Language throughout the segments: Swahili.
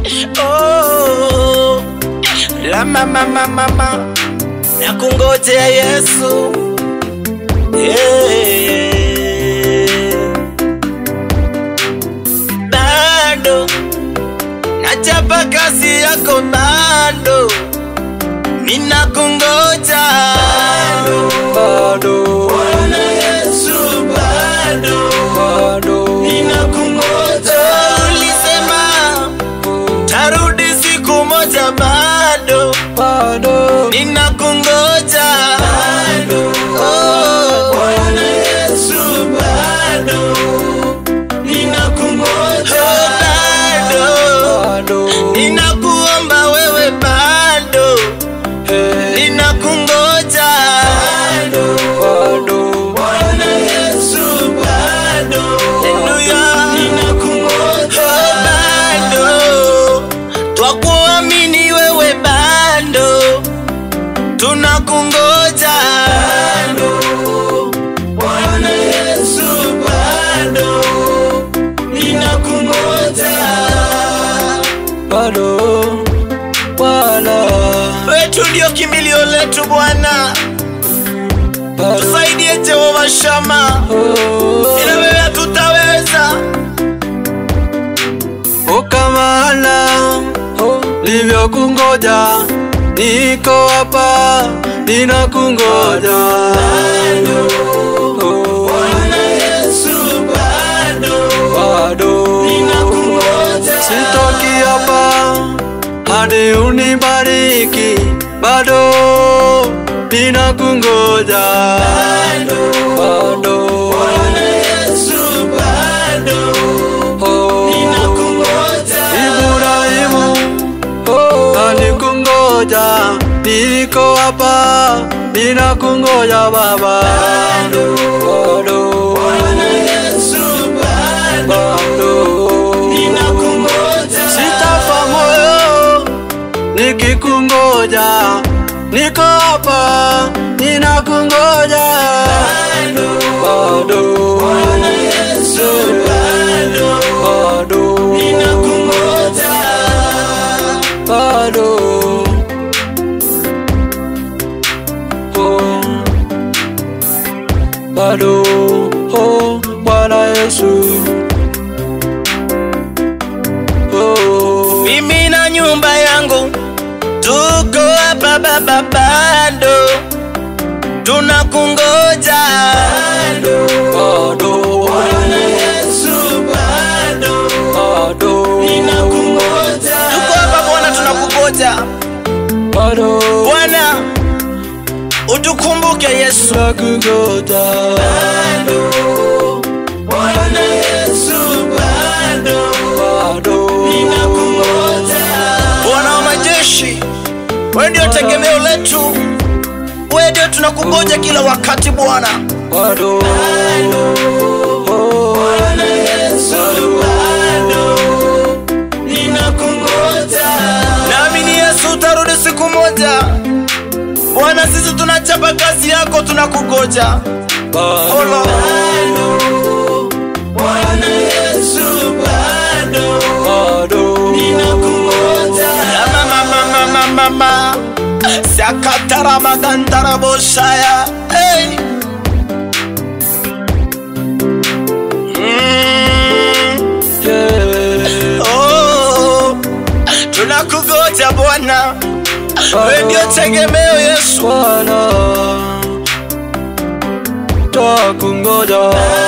oh, la mama mama mama na kungojea Yesu yeah. Bado nachapa kazi yako bado ninakungoja bado Bwana Yesu bado bado ninakungoja. Ulisema tarudi siku moja, bado bado ninakungoja. Oh, Bwana Yesu bado ninakungoja. Bado bado ninakuomba wewe, bado hey, ninakungoja. bado Bwana Yesu bado Haleluya ninakungoja bado twakuamini wewe bado tunakungoja bado Bwana Yesu bado ninakungoja bado Bwana wetu ndio kimbilio letu Bwana bado tusaidie Jehova Shama oh, ila wewe hatutaweza ukamana livyokungoja niko hapa ninakungoja Oh, Bwana Yesu bado bado ninakungoja sitoki hapa hadi unibariki bado ninakungoja bado Yesu bado oh, ninakungoja Ibrahimu oh, alikungoja niko hapa ninakungoja baba bado Yesu bado bado ninakungoja sitafa moyo nikikungoja niko hapa ninakungoja bado Yesu bado bado ninakungoja bado oh, bado oh, Bwana Yesu oh, mimi na nyumba yangu tuko hapa baba bado tunakungoja bado Yesu bado bado ninakungoja tuko hapa Bwana tunakungoja bado Bwana utukumbuke Yesu nakungoja Bwana Yesu bado bado Bwana wa majeshi, wewe ndio tegemeo letu, wewe ndio tunakungoja kila wakati Bwana. bado oh, Naamini Yesu utarudi siku moja. Bwana, sisi tunachapa kazi yako, tunakungoja. bado Olo. Bwana Yesu bado bado Ya mama mama mama mama Sakatara magandara boshaya hey. mm. yeah, oh. Tunakugoja Bwana, wewe ndio tegemeo Yesu. Bwana takungoja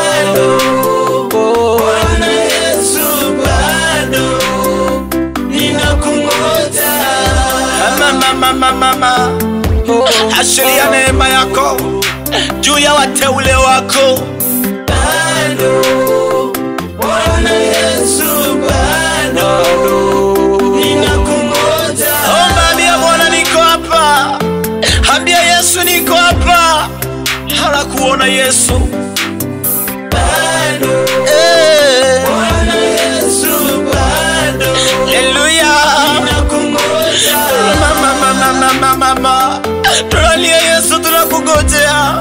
oh, Yesu bado ninakungoja. Mama mama mama oh, ashiria neema yako juu ya wateule wako. Bado Bwana Yesu bado bado ninakungoja. Omba, ambia Bwana niko hapa, ambia Yesu niko hapa, halakuona Yesu bado eh. Bwana Yesu bado Haleluya ninakungoja. Mama mama mama mama tunalia Yesu tunakungojea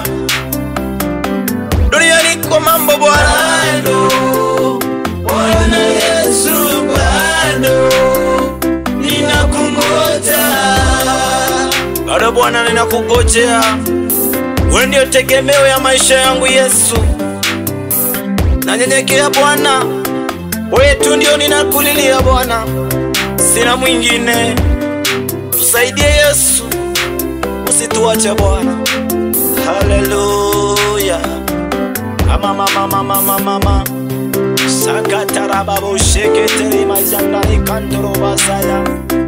duniani kwa mambo Bwana Bwana Yesu bado Ewe Bwana, ninakungojea, wewe ndio tegemeo ya maisha yangu Yesu. Nanyenyekea Bwana, wewe tu ndio ninakulilia Bwana, sina mwingine. Tusaidie Yesu, usituache Bwana. Haleluya. Mama mama mama mama mama. Sakatarababo sheketeri majanda ikandoro basaya.